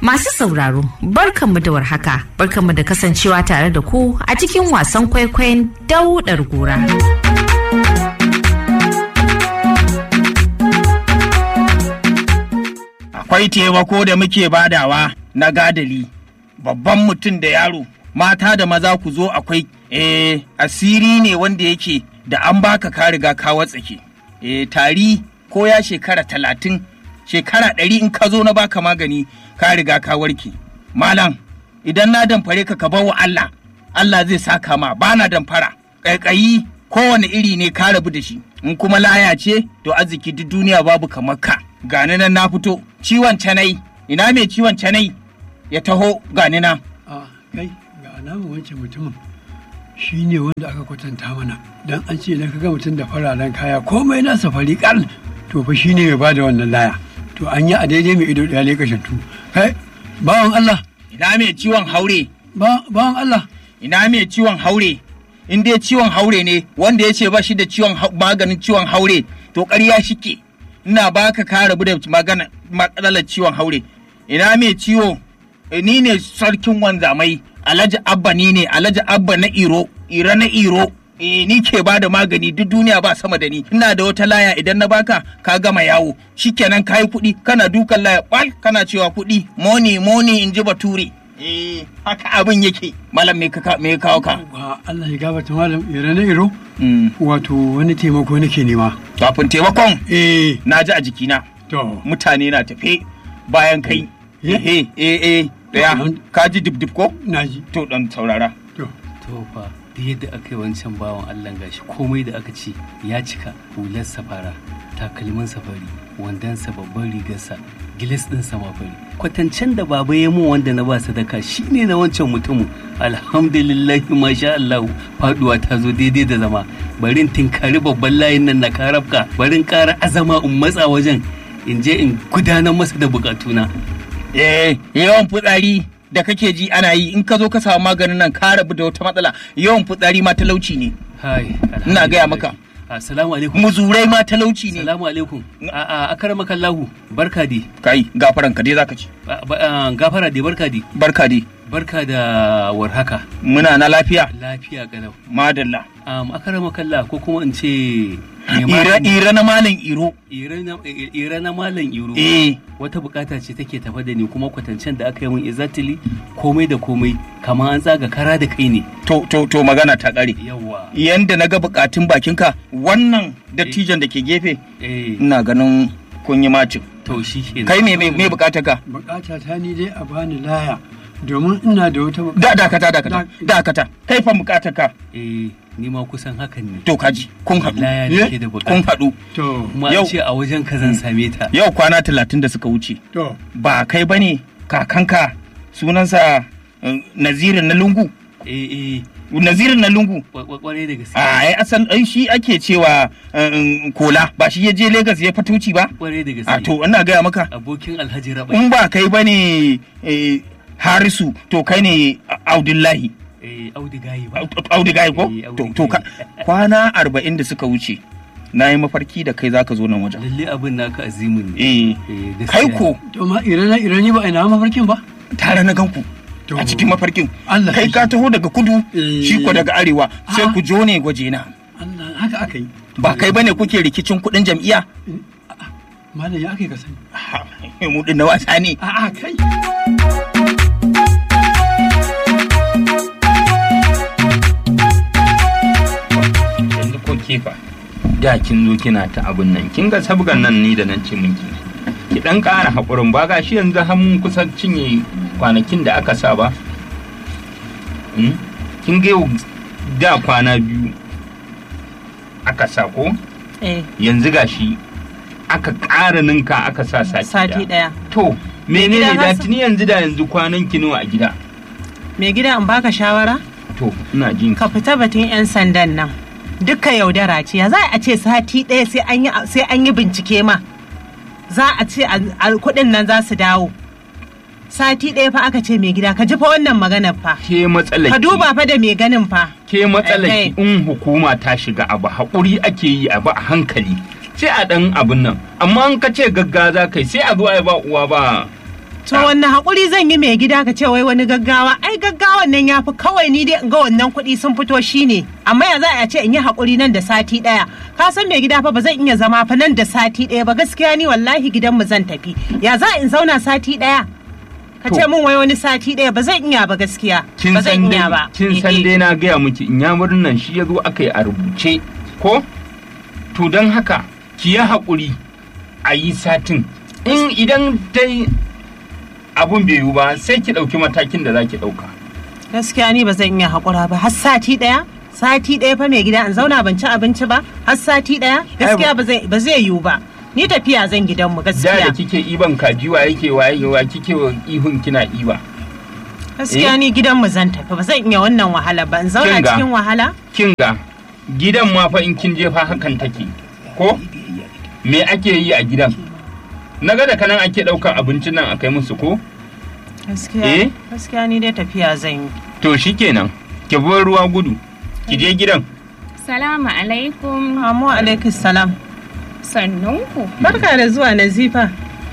Masu sauraro, barkanmu da warhaka, barkanmu da kasancewa tare da ku a cikin wasan kwaikwayon daudar gora. Akwai taimako da muke badawa na gadali, babban mutum da yaro, mata da maza ku zo akwai eh asiri ne wanda yake da an baka ka riga ka watsake. Eh tari ko ya shekara talatin, shekara ɗari in ka zo na baka magani ka riga ka warke. Malam, idan na damfare ka ka bar wa Allah, Allah zai saka ma bana damfara. Ƙaiƙayi kowane iri ne ka rabu da shi, in kuma laya ce to arziki duk duniya babu kamar ka. Gani nan na fito, ciwon canai, ina mai ciwon canai ya taho gani nan. a kai ga alamun wancan mutumin shi ne wanda aka kwatanta mana dan an ce idan ka ga mutum da fararen kaya komai nasa fari kal to fa shi ne mai bada wannan laya to an yi a daidai mai ido ɗaya lekashattu kai bawan Allah Ina mai ciwon haure, ba- bawan Allah ina mai ciwon haure. In dai ciwon haure ne wanda ya ce ba shi da ciwon hau- maganin ciwon haure to ƙarya shike. Ina baka ka rabu da magana matsalar ciwon haure. Ina mai ciwo Eh, ni ne sarkin wanzamai Alhaji Abba ni ne Alhaji Abba na Iro Ira na Iro Eh, ni ke ba da magani duk duniya ba sama da ni ina da wata laya idan na baka ka gama yawo shikenan kayi kuɗi kana dukan laya bal kana cewa kuɗi moni moni in ji bature eh haka abin yake malam me ka me ya kawo ka ba Allah ya gabata malam ire na iro Mm, wato wani taimako nake nema kafin taimakon eh na ji a jikina to mutane na tafe bayan kai Eh? eh eh eh daya ka ji dib dib ko naji to dan saurara to to fa da yadda aka yi wancan bawan Allah gashi komai da aka ce ya cika hular safara takalmin safari wandonsa babban rigarsa gilas ɗin sama fari kwatancen da baba ya mun wanda na ba sadaka shine na wancan mutumin alhamdulillah masha Allah faduwa ta zo daidai da zama barin tinkari babban layin nan na karabka barin ƙara azama in matsa wajen in je in gudanar masa da bukatuna Eh, yawan fitsari da kake ji ana yi in ka zo ka samu maganin nan ka rabu da wata matsala yawan fitsari ma talauci ne hai Ina gaya maka. assalamu alaikum muzurai ma talauci ne Salamu alaikum. A a akaramaka Allahu. Barka dai. kai gafaran ka dai zaka ci Ba- ba- ah, Gafara dai barka dai. barka dai Barka da warhaka. muna na lafiya Lafiya galau. madalla Um, akaramaka Allah ko kuma in ce mai ira magani. ira na malam iro Ira na- ira na malam iro. eh Wata bukata ce take tafa da ni kuma kwatancen da aka yi min exactly komai da komai kamar an tsaga kara da kai ne. to to to magana ta kare Yawwa. yanda na ga bukatun bakinka wannan dattijan da ke gefe Eh, ina ganin kun yi macin to shi kenan. kai me me me bukatar ka bukata ta ni dai a bani laya domin ina da wata da dakata dakata Da- dakata kai fa bukatar ka Eh, ni ma kusan hakan ne. to kaji kun haɗu Laya Eh? nake da kun bukata. haɗu to Kuma Yau- an ce a wajen ka zan same ta. yau kwana talatin da suka wuce to ba kai bane kakanka sunansa eh, nazirin na lungu Eh, eh. nazirin na lungu kwarai da gaske a ai asal ai shi ake cewa eh, kola ba shi ya je Legas ya fatuci ba kwarai da gaske a to ina gaya maka abokin alhaji rabai in ba kai bane eh, harisu to kai ne audullahi eh audigayi ba audigai ko Eh, to to ka- kwana arba'in da suka wuce na yi mafarki da kai zaka zo nan wajen lalle abin naka azimin ne eh Eh, gaskiya kai ne. ko to ma irana irani ba ina mafarkin ba tare na ganku To. a cikin mafarkin Allah kai ka taho daga kudu Eh. shi ko daga arewa sai Ah. ku jo ne gwaje na Allah haka aka yi ba kai bane kuke rikicin kudin jam'iyya malam ya aka yi ka sani Ha, mu din na wasa ne a'a kai yanzu ko kefa da kin zo kina ta abun nan kin ga sabgan nan ni da nan ce miki ki dan ƙara haƙurin ba ga shi yanzu har mun kusa cinye kwanakin da aka sa ba Hmm? kin ga yau da kwana biyu aka sa ko Eh, yanzu gashi aka ƙara ninka aka sa sati sati ɗaya. ɗaya. to menene gida da Hassan? tuni yanzu da yanzu kwanan ki nawa a gida Mai gida in baka shawara? to ina jin Ka fita batun 'yan sandan nan. Dukka yaudara ce, ya za a ce sati ɗaya sai an yi sai an yi bincike ma. Za a ce a- a- kuɗin nan za su dawo. Sati ɗaya fa aka ce mai gida, ka ji fa wannan maganar fa. ke matsalar Ka ki- duba fa da mai ganin fa. ke matsalar Eh, ki in hukuma ta shiga abu haƙuri ake yi abu a hankali sai a ɗan abin nan amma in ka ce gagga za kai sai a zo a yi ba uwa ba To wanne haƙuri zan yi mai gida ka ce wai wani gaggawa ai gaggawan nan ya fi kawai ni dai in ga wannan kuɗi sun fito shine amma ya za a ce in yi haƙuri nan da sati ɗaya ka san mai gida fa ba zan iya zama fa nan da sati ɗaya ba gaskiya ni wallahi gidanmu zan tafi ya za in zauna sati ɗaya ka ce min wai wani sati ɗaya ba zan iya ba gaskiya kin ba zan san iya dai ba kin san dai na gaya miki in ya nan shi ya zo aka yi a rubuce ko to don haka ki yi haƙuri a yi satin in idan dai abun bai yiwu ba sai ki ɗauki matakin da za ki ɗauka gaskiya ni ba zan iya haƙura ba har sati ɗaya sati ɗaya fa mai gida in zauna ban ci abinci ba har sati ɗaya gaskiya ba zai ba zai yiwu ba ni tafiya zan gidanmu da da gaskiya kike iban kaji wa yake waye wa kike wa ihun kina iba gaskiya Eh? ni gidanmu zan tafi ba zan iya wannan wahala ba in zauna Kin ga? cikin wahala kin ga gidan ma fa in kin je fa hakan take ko me ake yi a gidan na ga da kanan ake ɗaukan abincin nan a kai musu ko gaskiya Eh? gaskiya ni dai tafiya zan yi to shikenan ki bar ruwa gudu ki je gidan Salamu alaikum. Amu alaikum salam Sannunku. barka da zuwa nazifa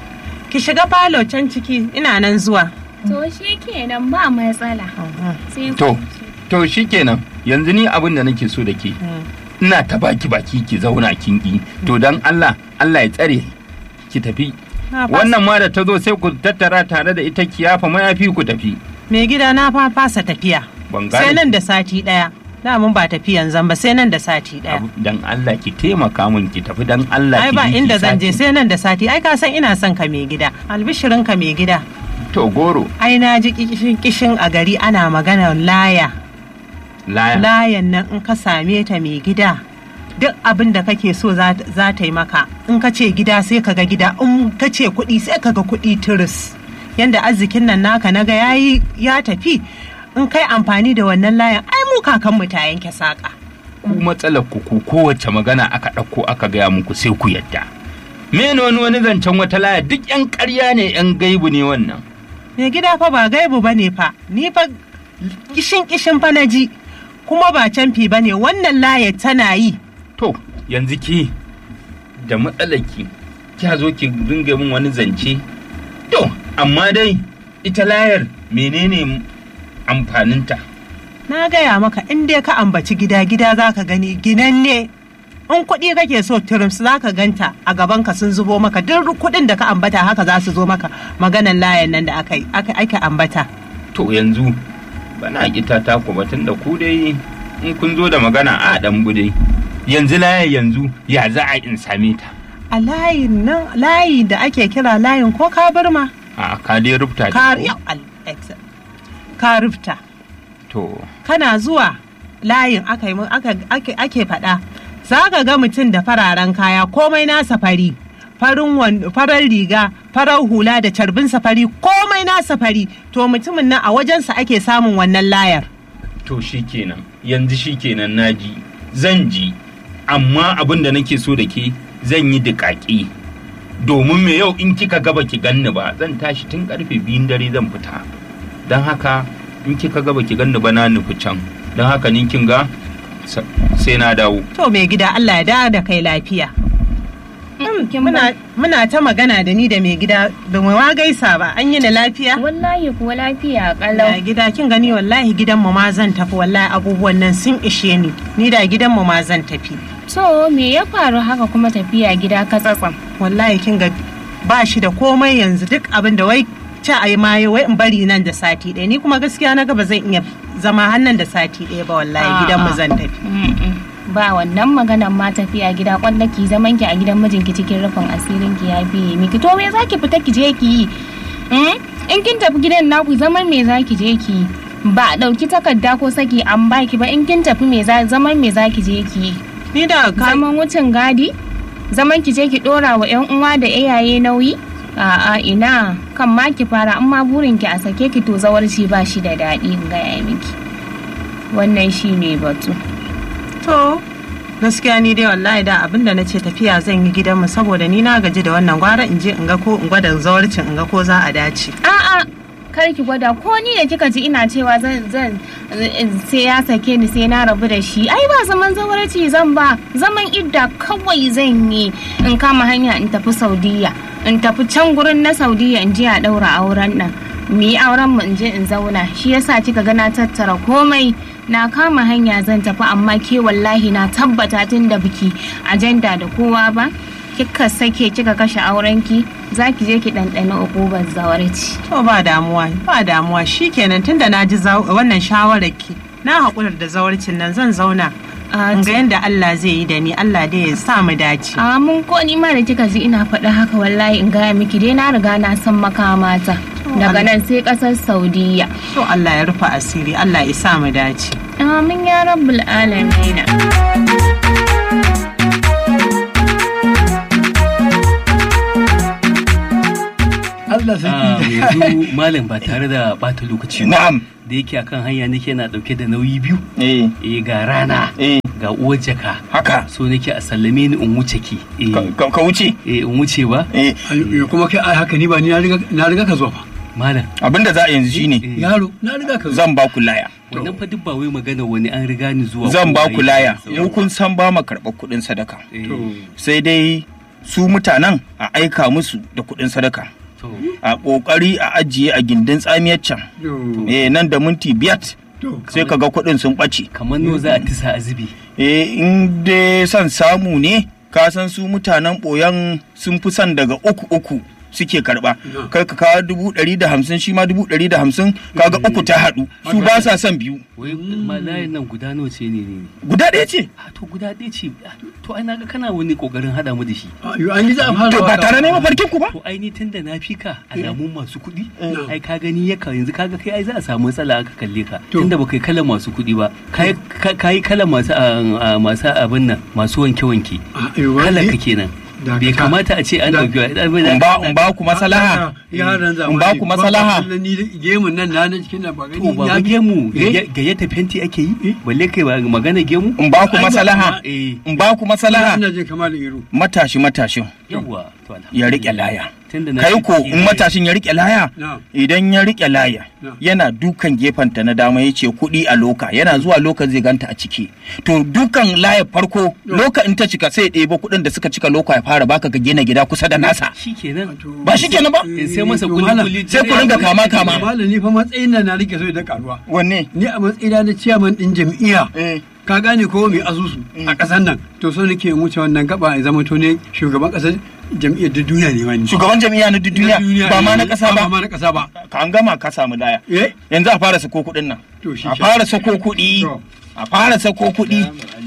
ki shiga falo can ciki ina nan zuwa To shi kenan ba matsala. Sai To. ku- to shikenan yanzu ni abin da nake so da ke ina ta baki baki ki zauna kin ki to dan Allah Allah ya tsare ki tafi Na fasa- wannan ma da ta zo sai ku tattara tare da ita ki yafa mayafi ku tafi mai gida na fa fasa tafiya ban sai gane nan da sati ɗaya mun ba tafiyan zan ba sai nan da sati ɗaya abu- dan Allah ki taimaka min ki tafi dan Allah ai ki ba je ki inda zan je sati. sai nan da sati ai ka san ina son ka mai gida albishirin ka mai gida to goro ai na ji kishin kishin a gari ana magana laya laya layan nan in ka same ta mai gida duk abin da kake so za za ta yi maka in ka ce gida sai ka ga gida in ka ce kuɗi sai ka ga kuɗi turis yanda arzikin nan naka naga yayi ya tafi in kai amfani da wannan layan ai mu kakanmu ta yanke saƙa ku matsalar ku ku kowace magana aka ɗauko aka gaya muku sai ku yadda mene wani wani zancen wata laya duk yan ƙarya ne yan gaibu ne wannan mai gida fa ba gaibu bane fa ni fa kishin kishin fa na ji kuma ba canfi bane wannan laye tana yi to yanzu ki da matsalar ki kya zo ki dinga min wani zance to amma dai ita layar menene amfaninta na gaya maka in dai ka ambaci gida gida za ka gani ginanne in kuɗi kake so turims za ka ganta a gaban ka sun zubo maka duk kuɗin da ka ambata haka za su zo maka maganan layan nan da aka yi aka aka ambata to yanzu bana kita ta ku batun da ku dai in kun zo da magana a dan bude yanzu layar yanzu ya za a in same ta a layin nan layi da ake kira layin ko ka bar ma a ka dai rubuta ka da yau, al- ex- ka rufta to kana zuwa layin aka yi mu- aka ake ake faɗa za ka ga mutum da fararen kaya komai nasa fari farin wan- farar riga farar hula da carbin safari komai nasa fari to mutumin nan a wajensa ake samun wannan layar to shikenan yanzu shikenan naji zan ji amma abin da nake so da ke zan yi duƙaƙi domin me yau in kika gaba ki ganni ba zan tashi tun karfe biyun dare zan fita don haka in kika gaba ki ganni ba na nufi can don haka ni kin ga sa- sai na dawo to mai gida Allah ya dawo da kai lafiya Mm, kin muna, ba- muna ta magana da ni da mai gida ba mu ma gaisa ba an yi na lafiya Wallahi kuwa lafiya Ya kalau. gida kin gani wallahi gidan mu ma zan tafi wallahi abubuwan nan sun ishe ni ni da gidan mu ma zan tafi To me ya faru haka kuma tafiya gida ka tsatsam? wallahi kin ga ba shi da komai yanzu duk abin da wai ci a yi maye wai in bari nan da sati ɗaya ni kuma gaskiya na ga ba zan iya zama hannun da sati ɗaya ba wallahi A'a. gidan mu zan tafi Mm-mm. Ba wannan maganan ma tafiya gida kwanda ki zaman ki a gidan mijinki cikin rufin asirin ki ya fiye miki to me zaki fita ki je ki yi? Mm? In kin tafi gidan naku zaman me zaki je ki yi? Ba a ɗauki takarda ko saki an baki ba in kin tafi me za zaman me zaki je ki yi? ni da ka zaman wucin gadi zaman ki je ki dora wa yan uwa da iyaye nauyi a'a ina kan ma ki fara amma burin ki a sake ki to zawarci ba shi da daɗi in gaya miki wannan shi ne batu to gaskiya ni dai wallahi da abin da na ce tafiya zan yi gidanmu saboda ni na gaji da wannan gwara in je in ga ko in gwada zawarcin in ga ko za a dace a'a kar ki gwada ko ni da kika ji ina cewa zan zan sai ya sake ni sai na rabu da shi ai ba zaman zawarci zan ba zaman idda kawai zan yi in kama hanya in tafi saudiya in tafi can gurin na saudiya in je a ɗaura auren nan mu yi auren mu in je in zauna shi yasa kika ga na tattara komai na kama hanya zan tafi amma ke wallahi na tabbata tun da biki ajanda da kowa ba kika sake kika kashe aurenki za ki je ki ɗanɗana ukubar zawarci To ba damuwa ba damuwa shikenan tunda na ji za- wannan shawarar ki na haƙurar da zawarcin nan zan zauna A in ga yadda Allah zai yi da ni Allah dai ya sa mu dace. a mun ko ni ma da kika ji ina faɗa haka wallahi in gaya miki dai na riga na san makamata daga nan sai ƙasar saudiya To Allah ya rufe asiri Allah ya sa mu dace. amin ya rabbul alamina Allah Ah, sarki yanzu malam ba tare da bata lokaci ba na'am da yake akan hanya nake na dauke da nauyi biyu eh eh ga rana eh ga uwar jaka haka so nake a sallame ni in wuce ki eh ka- ka ka wuce eh, in wuce ba eh Ai, kuma kai ai haka ni ba ni na riga na riga ka zuwa fa malam abinda za a yanzu shine eh, yaro na riga ka zuwa zan ba ku laya wannan fa duk ba wai magana wani an riga ni zuwa zan ba ko ku waye laya da mu kun san ba mu karɓar kuɗin sadaka Eh, sai dai su mutanen a aika musu da kuɗin sadaka to a ƙoƙari a ajiye a gindin tsamiyar can To, eh nan da minti biyar to, sai ka ga kuɗin sun ɓace kamar no za a tisa azubi eh in dai son samu ne ka san su mutanen ɓoyan sun fi son daga uku uku suke karɓa Yeah. kai ka kawo dubu ɗari da hamsin shi ma dubu ɗari da hamsin kaga uku ta haɗu su ba sa son biyu wai ma layin nan guda nawa ce ne ne guda ɗaya ce a to guda ɗaya ce ah, to ai naga kana wani kokarin hada mu da shi a, yo, an yi za a fara to ba waka. tare ne mafarkin ku ba to ai ni tunda na fi ka alamun masu kuɗi Eh. ai ka gani ya ka yanzu kaga kai ai za a samu matsala aka kalle ka To. tunda baka yi kalan masu kuɗi ba kai kai kalan masu ah, ah, masu abin nan masu wanke wanke A, yo, kalan ni- ka kenan Dakata. bai kamata a ce an Da- dauki in ba in ba ku masalaha yaran zamani in ba ku masalaha ba ni da gemun nan na na cikin nan ba gani to ba ya- gemu Eh? gayyata fenti ake yi balle kai ba magana gemu in ba ku Ai, ba- masalaha eh in ba ku masalaha ina jin kamar iro matashi matashin yawa to ya riƙe laya tunda na kai fi ko ki- in matashin ya riƙe laya na idan ya riƙe laya Na. yana dukan gefenta na dama ya ce kuɗi a loka yana zuwa loka zai ganta a ciki to dukan laya farko loka in ta cika sai ya ɗebo kuɗin da suka cika loka ya fara baka ka gina gida kusa da nasa shikenan Ba shi kenan ba? in sai masa To, kuli malam, kuli sai ku ringa kama kama malam ni fa matsayin nan na rike so da karuwa wanne ni a matsayina na ciyaman din jam'iyya eh ka gane ko mai asusu a ƙasar nan to so nake in wuce wannan gaba ya zama to ne shugaban ƙasar jam'iyyar da duniya ne wani shugaban jami'a na duk duniya ba ma na ƙasa ba ba ma na ƙasa ba ka an gama ka samu laya eh yanzu a fara sako kuɗin nan to shi a fara sako kuɗi To. a fara sako kuɗi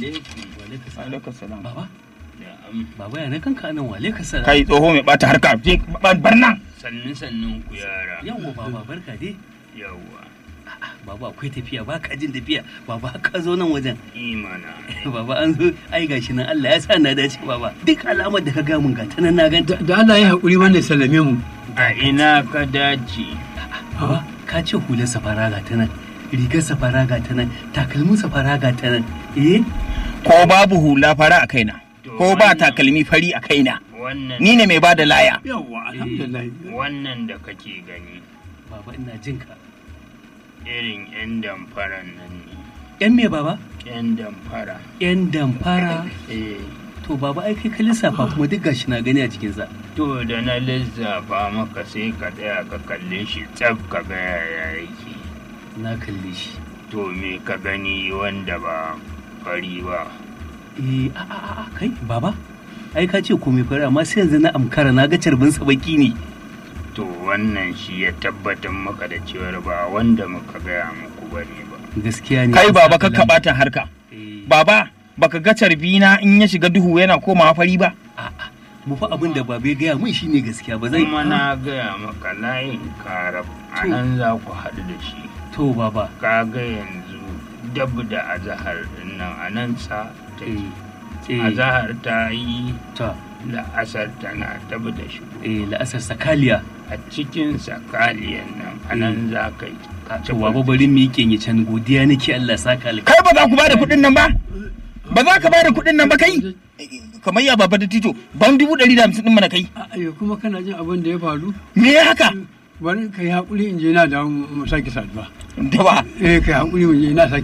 baba baba ya na kanka nan wale ka sa kai tsoho mai bata harka je bar nan Sannun sannun ku yara. yawa baba barka dai Yawwa. A'a, baba akwai tafiya ba ka jin tafiya baba ka zo nan wajen Imana. baba an zo ai gashi nan Allah ya sa na dace baba duk alamar da ka ga mun ga ta nan na ganta da Allah ya haƙuri wannan sallame mu A ina ka dace. baba ka ce hular safara ga ta nan rigar safara ga ta nan takalmin safara ga ta nan eh ko babu hula fara a kaina ko ba takalmi fari a kaina Wannan ni ne mai bada laya yawwa alhamdulillah wannan da kake gani baba ina jin ka irin 'yan damfaran nan ne. yan me baba 'Yan damfara. yan damfara Eh, to baba ai kai ka lissafa kuma duk gashi na gani a cikin sa to da na lissafa maka sai ka tsaya ka kalle shi tsaf ka ga yaya yake. na kalle shi To me ka gani wanda ba fari ba. eh a a a, a kai baba ai ka ce komai fara amma sai yanzu na amkara na ga carbin sa baki ne To wannan shi ya tabbatar maka da cewar ba wanda muka gaya muku ba ne ba. gaskiya ne kai an baba saka ka lamba. bata harka Eh, baba baka ga carbina in ya shiga duhu yana komawa fari ba a'a mu fa abin da babe gaya mun shine gaskiya ba zai Kuma na gaya maka layin karab a nan za ku haɗu da shi. to baba Ka ga yanzu dab da azahar din nan a nan sa ta eh yi. eh Azahar ta yi ta la'asar tana dab da shi. eh la'asar sakaliya A cikin sakaliyan nan a nan za ka yi. Ka to baba bari mu yi kenye can godiya nake Allah saka alka kai ba za ku bada kuɗin nan ba ba za ka bada kuɗin nan ba kai kamar ya baba da tito ban dubu ɗari da hamsin ɗin mana kai ayo kuma kana jin abin da ya faru me ya haka bari ka yi haƙuri in je na da mu sake saduwa da ba eh ka yi haƙuri mu je na sake